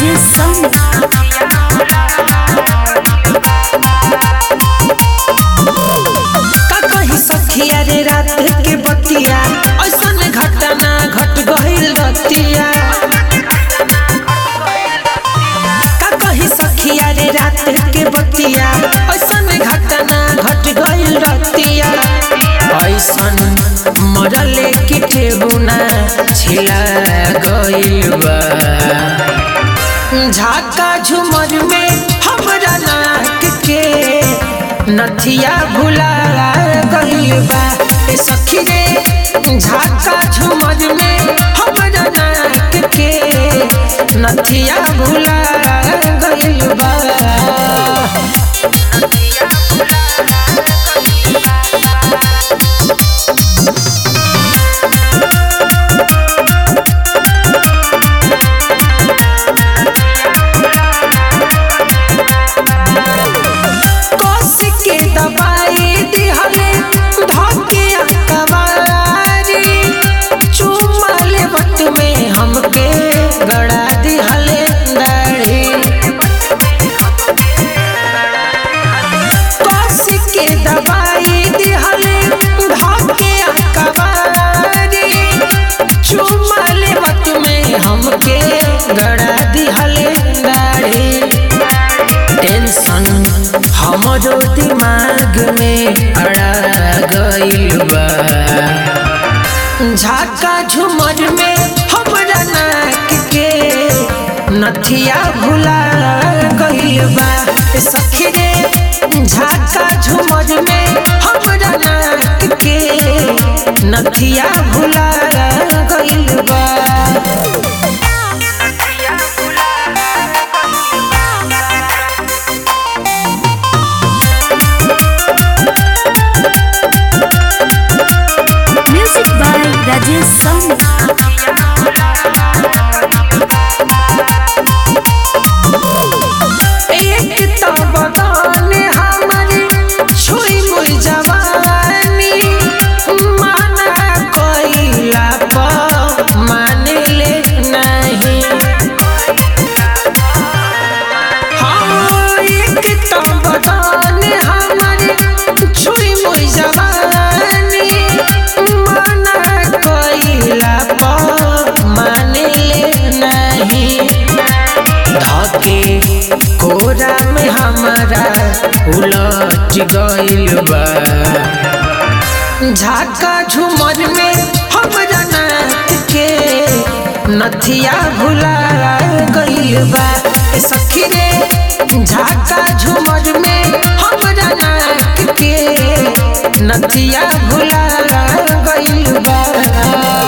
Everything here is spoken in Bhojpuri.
राजेश साहनी का कही सखिया रे रात के बतिया ऐसन घटना घट गइल रतिया का कही सखिया रे रात के बतिया ऐसन घटना घट गइल रतिया ऐसन मरले की ठेहुना छिला गइल बा झाका झुमर में हमरा नाक के नथिया भुला गइल बा ए सखी रे झाका झुमर में हमरा नाक के नथिया भुला गइल बा कस के दबाई दिहले धके कवारी चुमले वक्त में हमके गड़ा दिहले दाढ़ी कस के दबाई दिहले धके कवारी चुमले वक्त में हमके गड़ा दिहले दाढ़ी टेंशन हमरो दिमाग में अड़ा गइल बा झाका झुमर में हमरा नाक के नथिया भुला गइल बा ए सखी रे झाका झुमर में हमरा नाक के नथिया भुला गइल बा म्यूजिक बाय राजेश साहनी एक तो बगान हमारी छुई मुई जवानी माना कोइला पर मान ले नहीं हाँ एक तो बगान हमारी छुई मुई जवानी माना कोइला पर मान ले नहीं धके कोरा में हमारा उलट गइल बा झाका झुमर में हमरा नाक के नथिया भुला गइल बा ए सखी रे झाका झुमर में हमरा नाक के नथिया भुला गइल बा